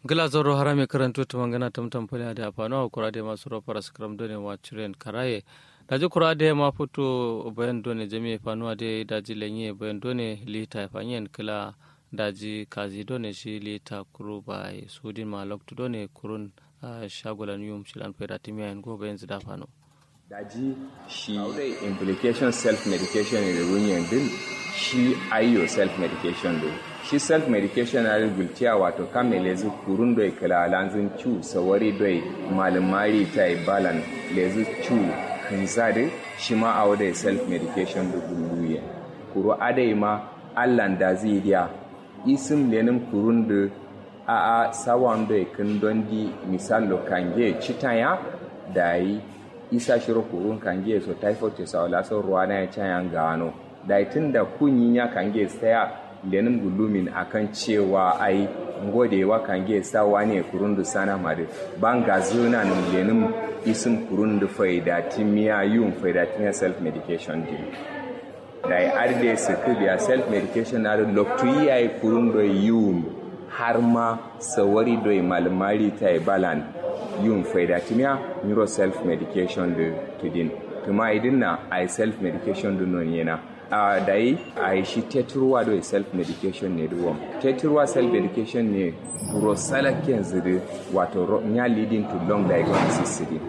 gila zoro harame karanto to mangana tamtam pale da afano kura de masu ro para skram done wa chiren karaye daji kura de ma foto bayan done jami fanuwa de daji lenye bayan done lita fanyen kila daji kazi done shi lita kuru bai sudin ma lokto done kurun shagolan yum shilan fera timiya en go bayan zida fano daji shi implication self medication ne da runyan din shi ayyo self medication din shi self medication na gultiya wato kame lezu kurun doi kala lanzin cu sawari doi malumari ta yi balan lezu cu kanzade shi ma a wadai self medication da guluye kuro adai ma allan da zai diya isim lenin kurun da a a sawan doi kan don di misalo kange citaya da yi isa shiro kurun kange so typhoid ta saula so ruwa na ya cayan gano da tun da kunyin ya kange tsaya lenin gulumin akan cewa ai ngodewa kange sawa ne kurundu sana mare banga zuna nin lenin isin kurundu faida timiya yun faida timiya self medication din da ya arde su biya self medication na loktu yayi kurundu yun har ma sawari doi malmari ta yi balan yun faida timiya neuro self medication da tudin tuma idin na ai self medication din non yana uh, da yi a yi shi teturwa da self medication ne duwam teturwa self medication ne burosalaken ziri wato ya leading to long diagnosis siri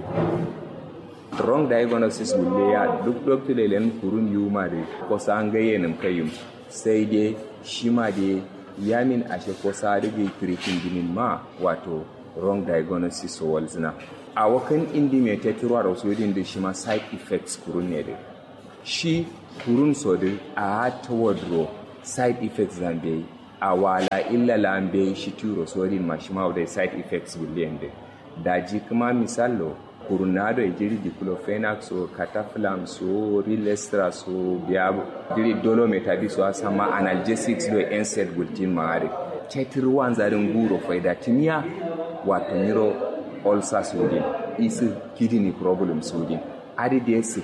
wrong diagnosis wulle ya duk doktor da len kurun yuma da kosa an gaye nim kayum sai dai shi ma dai yamin ashe kosa rige treating dinin ma wato wrong diagnosis walzina a wakan indi mai teturwa da wasu yadda shi ma side effects kurun ne da shi kurun sodi a ta wadro side effects zambe a wala illa lambe shi turo sodin ma shi ma da side effects billion de daji kuma misalo kurunado e jiri diclofenac so cataflam so rilestra so biabo jiri dolometabi so asama analgesics do NSAID gultin maare tetirwan zarin guro faida timiya wato niro ulcer sodin isi kidney problem sodin adi da su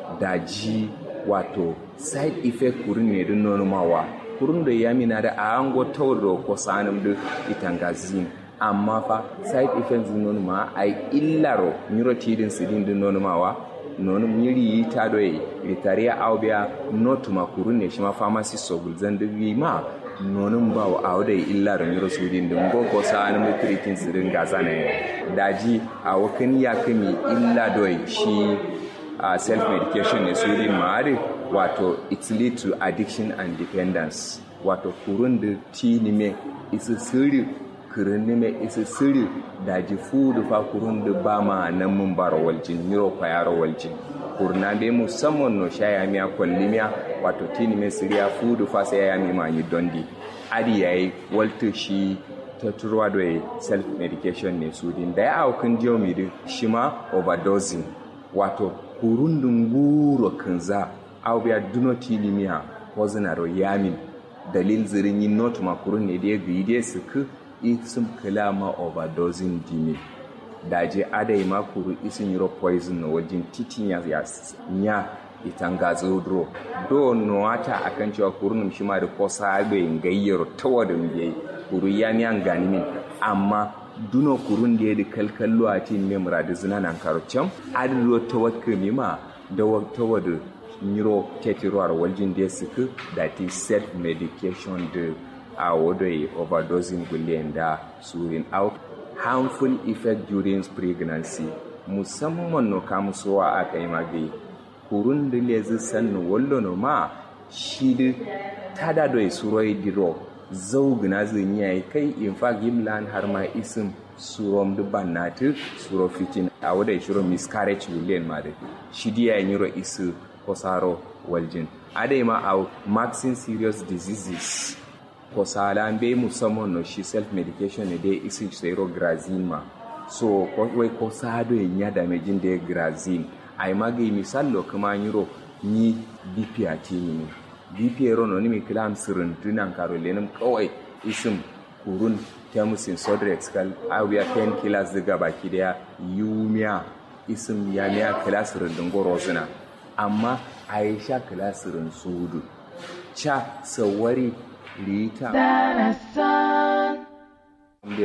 daji wato side effect kurin ne din nonumawa kurin da ya mina da a hango tauro ko sanin da itangazin amma fa side effects din nonuma ai illaro neurotidin sidin din nonumawa nonu miri yi ta doye ritariya aubia notuma kurun ne shi ma pharmacy sogul zan digi ma nonun ba wa a wadda illaro neurosudin din gogo sanin da treating sidin gaza ne daji a wakan ya kami illa doye shi uh, self-medication ne su din ma'ari wato it lead to addiction and dependence wato kurun da ti nime isa sirri kurun nime isa sirri da ji fudu fa kurun da ba ma nan mun bara waljin miro kwayar waljin kurna be musamman no shaya miya kwallimiya wato ti nime siriya fudu fa sai ya mi ma yi dondi adi yayi walto shi ta turwa da self medication ne su din da ya aukin jiyo mi shi ma overdosing wato kurundun guro kanza au biya duno tilimiya wazinaro yamin dalil zirin yin not makurun ne da ya gyi da su ku isim kalama overdosing dimi daje adai makuru isin yiro poison na wajen titin ya ya itan gazodro do nuwata akan cewa kurunum shi ma da kosa bai gayyaro tawadin yayi kuru ya mi an gani min amma duno kurun da ya da kalkallo a tin memra da zina nan karocin adiro ta wakka mima da ta wada niro tetiruwar waljin da suka da ti self medication da a wadda overdosing gulen da surin out harmful effect during pregnancy musamman no kamusowa aka yi magayi kurun da lezi sannu wallo no ma shi da tada da suroi diro zaugina zin yayi kai in fact yimlan har ma isim surom du bannati suro fitin a wada shiro miscarriage wulen ma da shi diya yiro isu kosaro waljin adai ma a maxin serious diseases kosala be musamman no shi self medication ne dai isi zero grazin ma so wai kosado yin ya damejin da grazin ai magi misallo kuma yiro ni bp a tini bp rono ni mi kilam sirin tunan karo lenim kawai isim kurun temusin sodrex kal awiya pen kilas diga baki daya yumiya isim ya miya kilasirin dingoro suna amma aisha kilasirin sudu cha sawari rita da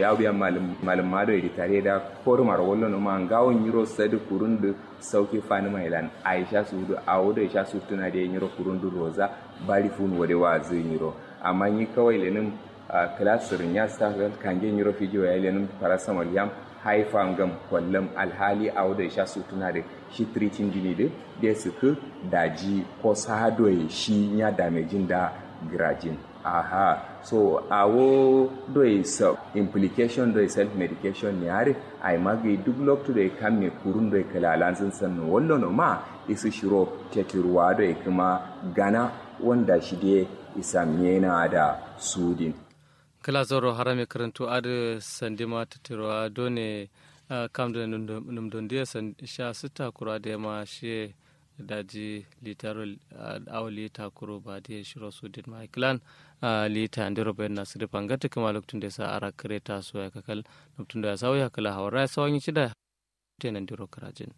ya biya malum mado edi tare da kormar wallo no ma ngawon yiro sadi kurundu sauki fani mailan aisha sudu awo da aisha sudu na da yiro kurundu roza bari fun wade wa zin yiro amma ni kawai lenin kilasirin ya sa kange yiro fijiyo ya lenin parasamol yam haifa ngam kwallon alhali a wadda sha su tuna da shi tricin jini da da su ku daji ko sado shi ya damejin da girajin aha so awo doi so implication doi self medication ne are ai magi duk lokto doi kan me kurun doi kala lansin san wallo no ma isu shiro tetirwa doi kuma gana wanda shi de isa miyena da sudin kala zoro harame karantu ade sandima tatirwa done kam da num don dia sha sita kura da ma shi daji litaro aw lita kuro ba da shiro su din ma klan lita ndiro ben na sire pangata kuma loktun da sa ara kreta so ya kakal loktun da sa ya kala hawara sawanyi cida tenan ndiro karajin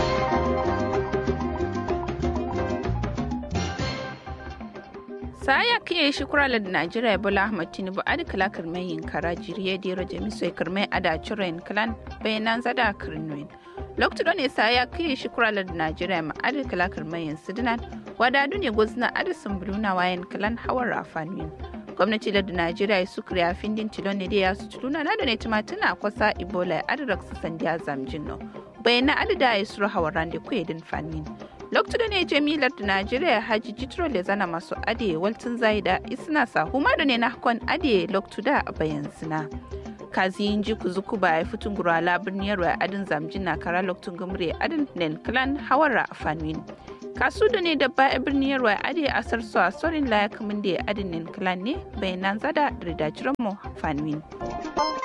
saya kiye shi kurala da najeriya bola ahmad tinubu adi kala kirmai yin kara jiriye dero jami'ai kirmai ada ciren kalan bayanan zada kirnuin lokacin ne saya kiye shi kurala da najeriya ma adi kala kirmai yin sidinan wadadu ne gozna adi sumbuluna wayan kalan hawar rafanin gwamnati da najeriya su kriya findin tilon ne da ya su tuluna na da ne tumatuna kwasa ibola adi raksa sandiya zamjin no bayanan adi da ya suru hawaran da kuye din fanin lokacin da ne jamilar da najeriya haji jitro le zana masu adiye waltin zaida isna sa huma da ne na hakon adiye lokacin da bayan sina kazi yin ji ku zuku ba ya fitun gura labin yarwa adin zamjin na kara lokacin gumre adin nen klan hawara a fanuin kasu da ne da ba a birnin yarwa adiye asar su a sorin laya kamun da adin nen klan ne bayanan zada da ridajiran mu fanuin